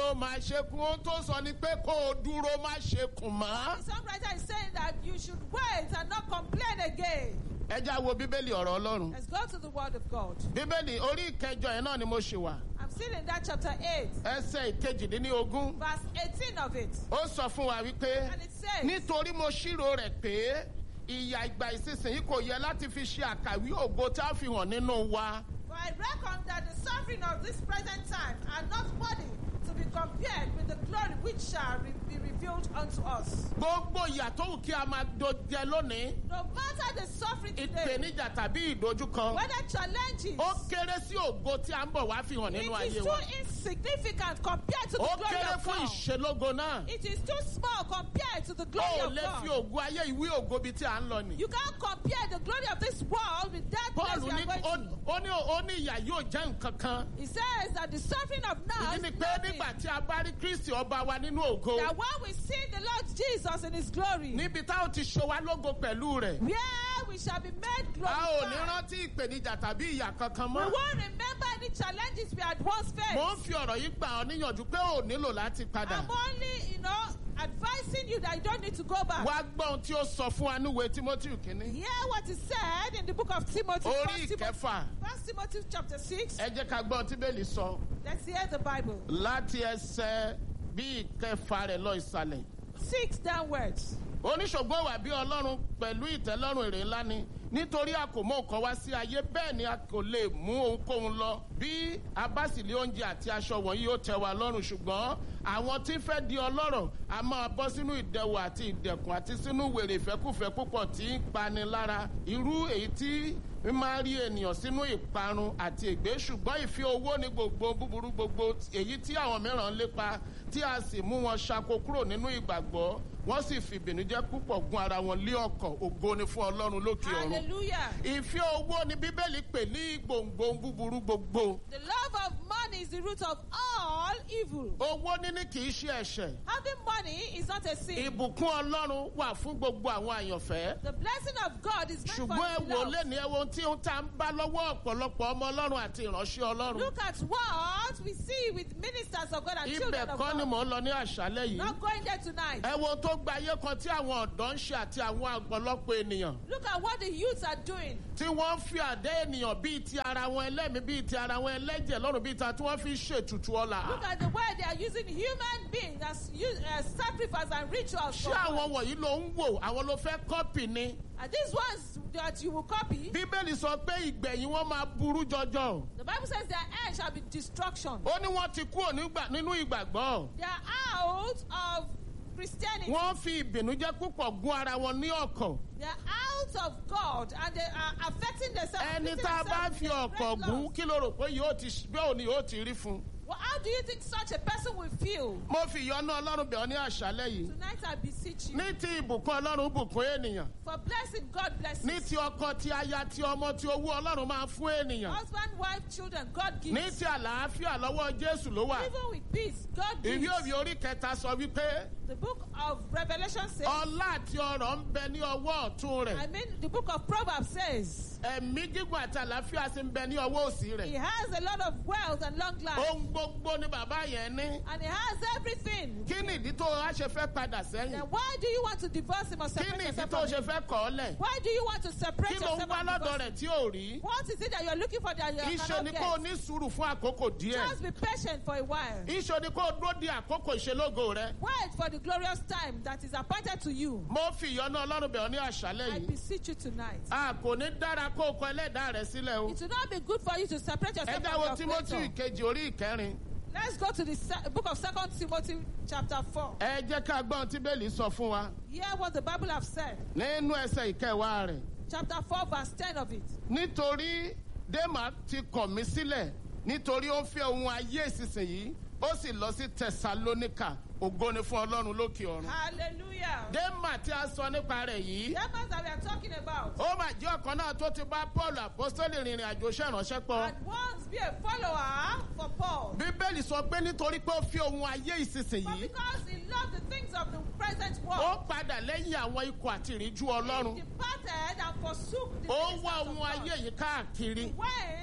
dúró má ṣe kún ohun tó sọ ni pé kó o dúró má ṣe kùn mọ́. The songwriter is saying that you should wait and not complain again. ẹ já wo bíbélì ọ̀rọ̀ ọlọ́run. Let's go to the word of God. bíbélì orí ìkẹjọ yẹn náà ni mo ṣe wà. I'm still in that chapter 8, ẹsẹ̀ ìkejìdínlógún. verse 18 of it. ó sọ fún wa wípé And it says, nítorí mo ṣírò rẹ̀ pé ìyà ìgbà ìsinsìnyí kò yẹ láti fi ṣe àkàwé ògo tá a fi hàn nínú wa. For I reckon that the suffering of this present time are not worthy to be compared with the glory which shall re- be revealed unto us. gbogbo ìyà tó wù kí a máa dojẹ lónìí No matter the suffering today, ìpèníjà tàbí ìdojúkan whether challenges, ó kéré sí ògo tí a ń bọ̀ wá fi hàn it nínú is ayé too wa. insignificant compared to the ó glory kéré of fún God. ìṣelógo náà. It is too small compared to the ó glory ò of lè fi God. ògo ayé ìwé ògo bíi tí a ń lọ nì. You can't compare the glory of this world with that paul place we ní are going to. ó ó ní ó ní ìyà yóò jẹ́ nǹkan kan. He says that the suffering of now ìdí is ni pé nothing. nígbà tí a bá rí kristi ọba wa nínú ògo That when we see the Lord Jesus in his glory, níbi tá ò ti ṣe wá lógo pẹ̀lú rẹ̀. where we shall be made a ò ní glorified. rántí ìpèníjà tàbí ìyà kankan We mọ́. won't remember any challenges we had once mo ń faced. fi ọ̀rọ̀ yìí gbà ọ́ níyànjú pé ò nílò láti padà. I'm only, you know, advising you that you don't need to go back. wá gbọ́ ohun tí ó sọ fún wa níwèé timothy kínní. Hear what is said in the book of Timothy. orí First Timothy, ìkẹfà First Timothy chapter 6. ẹ jẹ́ ká gbọ́ ohun tí bẹ́ẹ̀lì sọ Let's hear the Bible. láti ẹsẹ̀ bí ìkẹfà rẹ̀ lọ ìsàlẹ̀. Six downwards. oníṣògbọ́n wà bí ọlọ́run pẹ̀lú ìtẹ́lọ́rùn èrè ńlá ni nítorí a kò mọ nǹkan wá sí ayé bẹ́ẹ̀ ni a kò lè mú ohunkóhun lọ bí a bá sì lé oúnjẹ àti aṣọ wọ̀nyí yóò tẹ́ wa lọ́rùn ṣùgbọ́n àwọn tí ń fẹ́ di ọlọ́rọ̀ a máa bọ́ sínú ìdẹ̀wò àti ìdẹ̀kùn àti sínú wèrè ìfẹ́kùfẹ́ púpọ̀ tí ń pani lára irú èyí tí ń máa rí ènìyàn sínú ìparun àti ègbé ṣùgbọ́n ìfẹ́ owó ní gbogbo búburú gbogbo èyí tí àwọn mìíràn ń lépa tí a sì mú wọn ṣako kúrò nínú ìgbàgbọ́ wọ́n sì fi ìbìnújẹ́ púpọ̀ gun ara wọn lé ọkọ̀ ògo ni fún ọlọ́run lókè ọ̀run. Hallelujah. ìfẹ́ owó ni bíbélì pè ní gbòǹgbò búburú gbogbo. The love of money is the root of all evil. owó níní kì í ṣe ẹ̀ṣẹ̀. Having money is not a sin. ìbùkún ọlọ́run wà fún gbogbo àwọn àyànfẹ́. The blessing of God is meant for ṣùgbọ́n ẹ the wò beloved. lẹ́ni ẹ wo ohun tí ń ta ń bá lọ́wọ́ ọ̀pọ̀lọpọ̀ ọmọ ọlọ́run àti ìránṣẹ́ ọlọ́run. Look at what we see with ministers of God and ibẹ̀ children of kọ́ ni God. mò ń lọ ní àṣálẹ́ yìí. Not going there tonight. ẹ wo ohun tó gba ayé kan tí àwọn ọ̀dọ́ ń ṣe àti àwọn ọ̀pọ̀lọpọ̀ ènìyàn. Look at what the youths are doing. tí wọ́n ń fi àdé ènìyàn bíi ti ara wọn ẹlẹ́mìí bíi ti ara wọn ẹlẹ́jẹ̀ lọ́rùn bíi ta tí wọ́n fi ń ṣètùtù ọ̀la. Look at the way they are using human beings as use, uh, sacrifice and rituals. ṣé for God. àwọn wọ̀nyí ló ń wò àwọn ló fẹ́ kọ́pì ni. And these ones that you will copy, bíbélì sọ pé ìgbẹ̀yìn wọn máa burú jọjọ. the Bible says their end shall be destruction. ó ní wọ́n ti kúrò nígbà- nínú ìgbàgbọ́. They are out of Christianity. wọ́n fi ìbìnújẹ́ púpọ̀ gún ara wọn ní ọkọ̀. They are out of God and they are affecting themselves. ẹni afflicting tá a bá themselves fi with ọkọ̀ great gún loss. kí ló rò pé yóò ti bẹ́ẹ̀ ni yóò ti rí fún un. Well, how do you think such a person will feel? mo fi ìyọ́nú ọlọ́run bẹ̀ ọ́ ní àṣálẹ́ yìí. Tonight I beseech you ní ti ìbùkún ọlọ́run bùkún ènìyàn. for blessing, God bless ní you. ti ọkọ ti aya ti ọmọ ti owó ọlọ́run máa fún ènìyàn. Husband, wife, children, God ní gives. ti àlàáfíà lọ́wọ́ jésù ló wà. Even with peace, God ìwé gives. òbí orí kẹta sọ wípé The book of Revelation says, ọlá àti ọrọ̀ ń bẹ ní ọwọ́ ọ̀tún I rẹ̀. mean, the book of Proverbs says, ẹ̀mí gígùn àti àlàáfíà sì ń bẹ ní ọwọ́ òsì he rẹ̀. has a lot of wealth and long life, ohun gbogbo ni bàbá yẹn ní. and he has everything. kí ni ìdí tó o wá ṣe fẹ́ padà Then sẹ́yìn? why do you want to divorce him or kí separate ni ìdí yourself tó o from ṣe him? fẹ́ kọ̀ ọ́ lẹ̀? Why do you want to separate kí ló ń yourself wá from lọ́dọ̀ divorce? rẹ̀ tí ò rí? What is it that you're looking for that you iṣẹ́ ni cannot kó o get? ní sùúrù fún àkókò díẹ̀. Just be patient for a while. iṣẹ́ ni kó o dúró di àkókò ìṣelógo rẹ̀. Wait for the glorious time that is appointed to you. mo fi ìyọ́nú ọlọ́run bẹ̀ ọ́ ní àṣálẹ́ I yìí. beseech you tonight. a kò ní dára kó o kọ ẹlẹ́dàá rẹ̀ sílẹ̀ o. It will not be good for you to separate ẹ yourself jáwọ́ from your timothy creator. kejì orí ìkẹrin. Let's go to the se- book of Second Timothy chapter 4. ẹ jẹ́ ká gbọ́n tí bẹ́ẹ̀lì sọ fún wa Hear what the Bible have said. nínú ẹsẹ̀ ìkẹwàá rẹ̀. Chapter 4 verse 10 of it. nítorí dèmà ti kọ̀ mí sílẹ̀ nítorí ó ń fẹ́ ohun ayé ìsinsìnyí ó sì lọ sí tẹsalóníkà ògo ni fún ọlọ́run lókè ọ̀run. Hallelujah. dèmà tí a sọ nípa rẹ̀ yìí That man that we are talking about. ó mà jẹ́ ọ̀kan náà tó ti bá paul apostoli rìnrìn àjò iṣẹ́ ìránṣẹ́ pọ̀. And once be a follower for Paul. bíbélì sọ pé nítorí pé ó fi ohun ayé But ìsinsìnyí because he loved the things of the present ó world, padà lẹ́yìn àwọn ikọ̀ àti ìríjú he ọlọ́run departed and forsook the ó ministers wá of ohun God. ayé yìí káàkiri He went to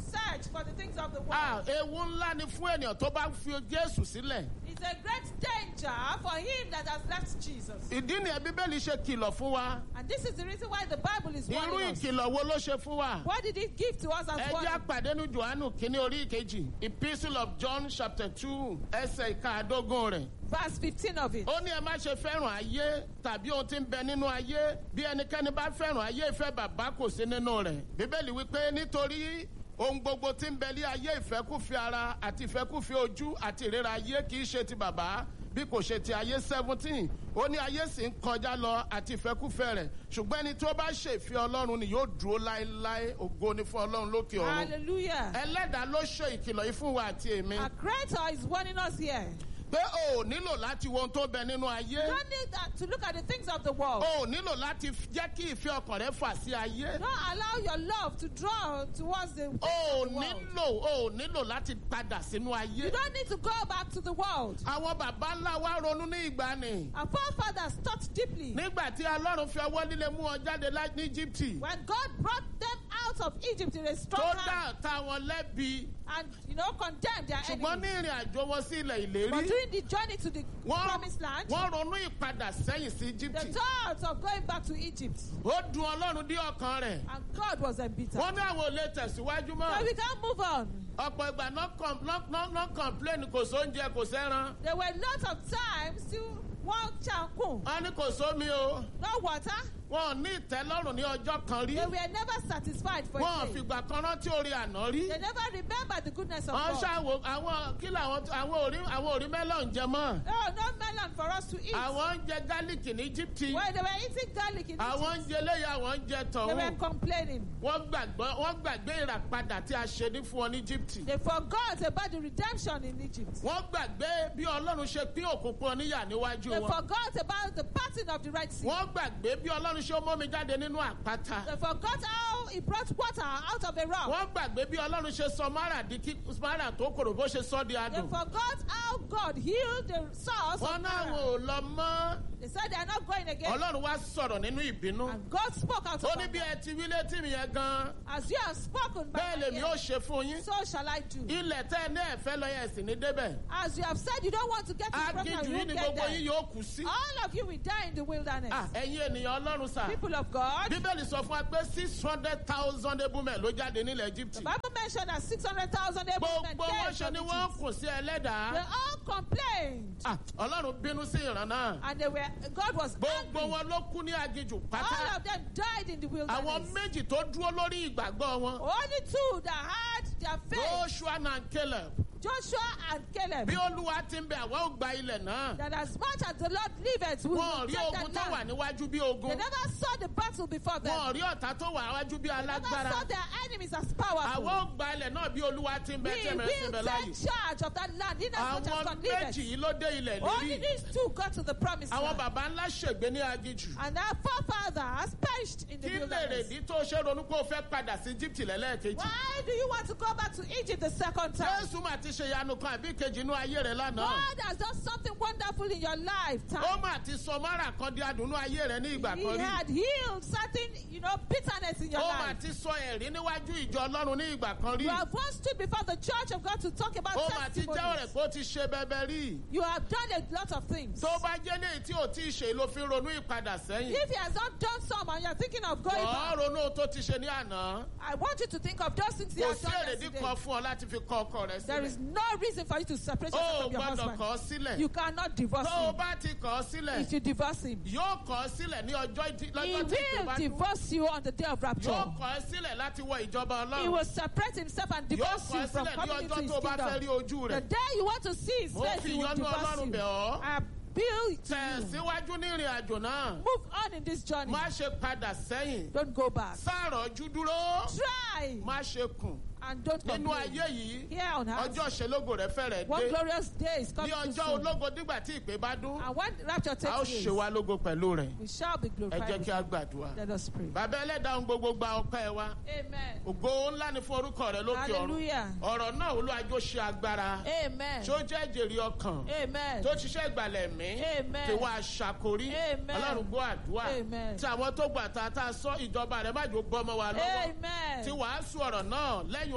search for the things of the world. Ah, ewu ńlá ni fún ènìyàn tó bá fi jésù sílẹ̀. It's a great danger for him that has left Jesus. ìdí nìyẹn bíbélì ṣe kìlọ̀ fún wa. And this is the reason why the Bible is irú warning us. ìkìlọ̀ wo ló ṣe fún wa. What did it give to us as ẹ jẹ́ warning? àpàdé ní johannu kínní orí ìkejì epistle of john chapter two ẹsẹ̀ ìkaàdógún rẹ̀. Verse 15 of it. ó ní ẹ má ṣe fẹ́ràn ayé tàbí ohun tí ń bẹ nínú ayé bí ẹnikẹ́ni bá fẹ́ràn ayé ìfẹ́ bàbá kò sí nínú rẹ̀. bíbélì wípé nítorí ohun gbogbo tí ń bẹ ní ayé ìfẹ́kùfẹ́ ara àti ìfẹ́kùfẹ́ ojú àti ìrera ayé kì í ṣe ti bàbá bí kò ṣe ti ayé seventeen ó ní ayé sì ń kọjá lọ àti ìfẹ́kùfẹ́ rẹ̀ ṣùgbọ́n ẹni tó bá ṣe ìfẹ́ ọlọ́run ni yóò dúró láéláé ògo ni fún ọlọ́run lókè ọ̀run Hallelujah. ẹlẹ́dàá ló ṣe ìkìlọ̀ yìí fún wa àti èmi Our Creator is warning us here. pé o ò nílò láti wo ohun tó bẹ nínú ayé. You don't need that to look at the things of the world. o ò nílò láti f- jẹ́ kí ìfẹ́ ọkàn rẹ fà sí ayé. Don't allow your love to draw towards the, things o ò of the world. nílò o ò nílò láti padà sínú You ayé. don't need to go back to the world. àwọn bàbá ńlá wa ronú ní ìgbàanì. Our forefathers thought deeply. nígbà tí ọlọ́run fi ọwọ́ líle mú ọ jáde lá- ní íjíbítì. When God brought them out of Egypt in a tó strong dá hand ọ̀tá wọn lẹ́bi. and, you know, condemned their ṣùgbọ́n ní enemies. ìrìn àjò wọn sí ilẹ̀ But ìlérí. during the journey to the wọ́n promised land, wọ́n ronú ìpadà sẹ́yìn sí the íjíbítì. thought of going back to Egypt, ó dun ọlọ́run dí ọkàn rẹ̀. and God was embittered. wọ́n ní àwọn ò lè tẹ̀síwájú mọ́. So we can't move on. ọ̀pọ̀ ìgbà náà com- náà- náà- náà complain kò sóúnjẹ kò sẹ́ran. There were lots of times to walk chankun, wọ́n ní kò sómi o. no water. wọn ò ní ìtẹ́lọ́rùn ní ọjọ́ kan rí. They were never satisfied for wọn ò a day. fìgbà kan rántí orí àná rí. They never remembered the goodness of wọ́n God. ṣàwò àwọn kí làwọn àwọn òrí àwọn òrí mẹ́lọ̀n jẹ mọ́. Oh, no melon for us to eat. àwọn ń jẹ gálíìkì ní íjíbítì. When they were eating garlic in àwọn ń Egypt, jẹ eléyà àwọn ń jẹ they were tọ̀hún. complaining. wọ́n gbàgbọ́ wọ́n gbàgbé ìràpadà tí a ṣe ní fún ọ ní íjíbítì. They forgot about the redemption in Egypt. wọ́n gbàgbé bí ọlọ́run ṣe pín òkùnkùn oníyà níwájú They wọn. forgot about the parting of the Red Sea. wọ́n gbàgbé bí ọlọ́run ṣe mú mi jáde nínú àpáta. They forgot how he brought water out of a rock. wọ́n gbàgbé bí ọlọ́run ṣe sọ mara di kí mara tó kòrò bó ṣe sọ di They adùn. forgot how God healed the source wọ́n of náà Mara. wò lọ mọ́. They said they are not going again. ọlọ́run wá sọ̀rọ̀ nínú ìbínú. And God spoke out ó of ní bí anger. ẹ ti wí létí mi yẹn gan. As you have spoken by bẹ́ẹ̀ my lèmi ó ears, ṣe fún yín. so shall I do. ilẹ̀ tẹ́ ẹ ní ẹ̀fẹ́ lọ yẹn sì ní débẹ̀. As you have said, you don't want to get to the promised agíjú land, you yín won't ni get gbogbo yín there. yóò kú sí. All of you will die in the wilderness. Ah, ẹ̀yin ènìyàn ọlọ́run sà. People of God, bíbélì sọ fún wa pé six hundred thousand ebúmẹ̀ ló jáde nílẹ̀ the egypt. Bible mentioned that 600,000 able men gbogbo wọn came ṣe from ni wọ́n Egypt. kùn sí They ẹlẹ́dàá. all complained. Ah, ọlọ́run bínú sí ìran náà. And they were, God was gbogbo angry. wọn ló kú ní agíjù All pátá. of them died in the àwọn wilderness. méjì tó dúró lórí ìgbàgbọ́ wọn. Only two that had their faith, joshua and caleb. Joshua and Caleb, bí olúwa ti ń bẹ àwọn ò gba ilẹ̀ náà. that as much as the Lord liveth, we wọn ò will rí take ogun the tó wà land. níwájú bí They ogun. never saw the battle before them. wọn ò rí ọ̀tá tó wà níwájú bí They never saw alágbára. their enemies as àwọn powerful. ò gba ilẹ̀ náà bí olúwa ti ń bẹ We tẹ̀mẹ̀ sí will bẹ take láàyè. charge of that land in as much as àwọn God méjì liveth. yìí ló dé ilẹ̀ Only lérí. these two got to the promised àwọn land. baba ńlá ṣègbé ní agíjù. And our forefathers perished in the kí lè wilderness. rèdí tó ṣe ronú pé o fẹ́ padà sí egypt lẹ́lẹ́kejì. Why do you want to go back to Egypt the second time? jésù mà ti ṣe ìyanu kan àbí kejì inú ayé rẹ lánàá. God has done something wonderful in your ó lifetime. mà ti sọ mara kan di adùnú ayé rẹ ní ìgbà He kan rí. had healed certain, you know, bitterness in your ó mà life. ti sọ ẹ̀rí níwájú ìjọ ọlọ́run ní ìgbà kan rí. You have once stood before the church of God to talk about ó mà ti jẹ́wọ́ rẹ̀ testimonies. pé ó ti ṣe bẹ́bẹ́ rí. You have done a lot of things. tó bá jẹ́ léyìí tí ò tí ì ṣe ló fi ronú ìpadà sẹ́yìn. If he has not done some and you're thinking of going ọ̀ back, ronú ohun tó ti ṣe ní àná. I want you to think of those things you kò have sí done èrèdí yesterday. kan fún ọ láti fi kọ ọkọ rẹ There is sílẹ̀. no reason for you to separate ó yourself from your gbọ́dọ̀ husband. kọ̀ ọ́ sílẹ̀. You cannot divorce tó o him. bá ti kọ̀ ọ́ sílẹ̀ If you divorce him, yóò kọ̀ ọ́ sílẹ̀ ní ọjọ́ ìdí- he lọ́jọ́ tí ìpè will bá dún. divorce you on the day of rapture. yóò kọ̀ ọ́ sílẹ̀ láti wọ ìjọba He ọlọ́run. will separate himself and yóò divorce kọ̀ you ọ́ from sílẹ̀ ní coming into ọjọ́ his tó o bá fẹ́ rí kingdom. ojú The rẹ̀. day you want to see his Mo face, fi he will ìyọ́nú divorce Ọlọ́run you. bẹ̀ ọ́. I appeal to you. tẹ̀síwájú ní ìrìn àjò náà. Move on in this journey. má ṣe padà sẹ́yìn. Don't go back. sàrọ̀jú dúró. Try má ṣe kùn. and don't nínú complain. ayé yìí Here on earth, ọjọ́ ìṣelógo rẹ̀ fẹ́rẹ̀ one dé. glorious day is ní coming too ọjọ́ soon. ológo nígbà tí ìpè bá dún. And when rapture a ó takes ṣe place, wá lógo pẹ̀lú rẹ̀. we shall be ẹ glorified. jẹ́ with kí a him. gbàdúrà. Let us pray. bàbá ẹlẹ́dàá ohun gbogbo gba ọpẹ́ wa. Amen. ògo ńlá ni fún orúkọ rẹ lókè ọ̀run. Hallelujah. ọ̀rọ̀ náà olúwàjò ṣe agbára. Amen. tí ó jẹ́ jèrè ọkàn. Amen. tó ṣiṣẹ́ ìgbàlẹ̀ mí. Amen. tí wàá ṣàkórí. Amen. ọlọ́run gbọ́ àdúrà. Amen. tí àwọn tó gbà tá a tá a sọ ìjọba rẹ má jò bọ́ ọmọ wa lọ́wọ́. Amen. tí wàá sọ ọ̀rọ̀ náà lẹ́yìn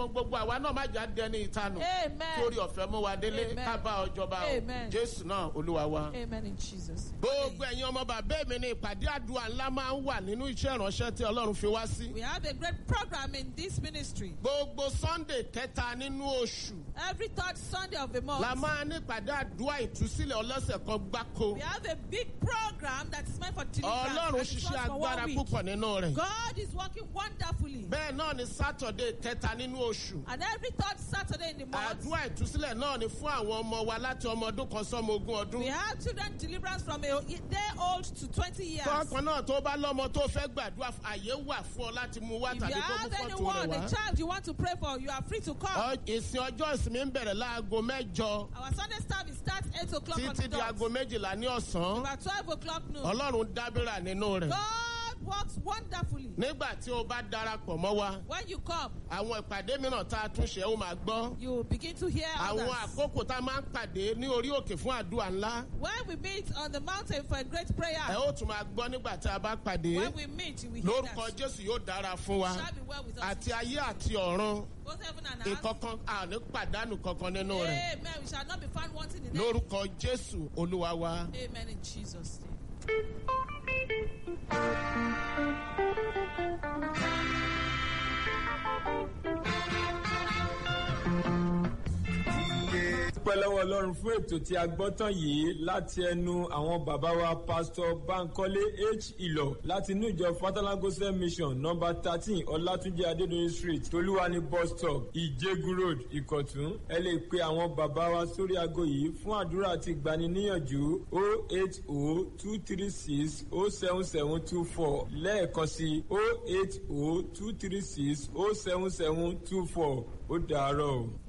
ohun gbogbo àwa náà má jà dẹni ìtanù Amen. torí ọ̀fẹ́ mú wa délé Amen. ká bá ọjọba o Amen. jésù náà olúwa wa. Amen in Jesus. gbogbo ẹ̀yin ọmọ bàbá mi ni ìpàdé àdúrà ńlá máa ń wà nínú iṣẹ́ ìránṣẹ́ tí ọlọ́run fi wá sí. We have a great program in this ministry. gbogbo sunday kẹta nínú oṣù Every third Sunday of the month, la máa ní ìpàdé àdúrà ìtúsílẹ̀ ọlọ́sẹ̀ kan gbáko. we have a big program that is meant for deliverance. ọlọ́run and it ṣiṣẹ́ runs for one agbára week. púpọ̀ nínú rẹ̀. God is working wonderfully. bẹ́ẹ̀ náà ni sátọ̀dé kẹta nínú oṣù. And every third Saturday in the month, àdúrà ìtúsílẹ̀ náà ni fún àwọn ọmọ wa láti ọmọ ọdún kan sọ́mọ ogún ọdún. we have children deliverance from a day old to 20 years. tọ́kàn náà tó bá lọ́mọ tó fẹ́ gbàdúrà fún- àyè wà fún ọ láti mú wá If you tàbí kó mú have fọ́tò anyone, rẹ̀ a wá. child you want to pray for, you are free to come. Ọ- ìsìn ọjọ́ ìsinmi ń bẹ̀rẹ̀ láago mẹ́jọ Our Sunday service starts 8 o'clock on the títí di dot. aago méjìlá ní ọ̀sán. About 12 o'clock noon. ọlọ́run dábìrà nínú rẹ̀. God works wonderfully. nígbà tí o bá darapọ̀ mọ́ wa When you come, àwọn ìpàdé mìíràn tá a tún ṣe ó máa gbọ́. you begin to hear àwọn others. àkókò tá a máa ń pàdé ní orí òkè fún àdúrà ńlá. When we meet on the mountain for a great prayer, ẹ ó tún máa gbọ́ nígbà tí a bá pàdé. when we meet, we hear lórúkọ that. jésù yóò dára fún wa. Shall be well with us. àti ayé àti ọ̀run Both heaven and earth. ìkọ̀kan àní pàdánù kankan nínú rẹ̀. Amen. We shall not be found wanting in lórúkọ jésù olúwa wa. Amen in Jesus' name. dúpẹ́ lọ́wọ́ ọlọ́run fún ètò tí a gbọ́ tán yìí láti ẹnu àwọn bàbá wa pásítọ̀ bankole h ìlọ láti inú ìjọ fatala gospel mission nọmba thirteen ọlátúnjẹ adédọyìn street tolúwani bus stop ìjẹgun road ìkọ̀tún ẹ lè pe àwọn bàbá wa sórí aago yìí fún àdúrà àti ìgbaniníyànjú o eight o two three six o seven seven two four lẹ́ẹ̀kan sí o eight o two three six o seven seven two four ó dàárọ̀ o.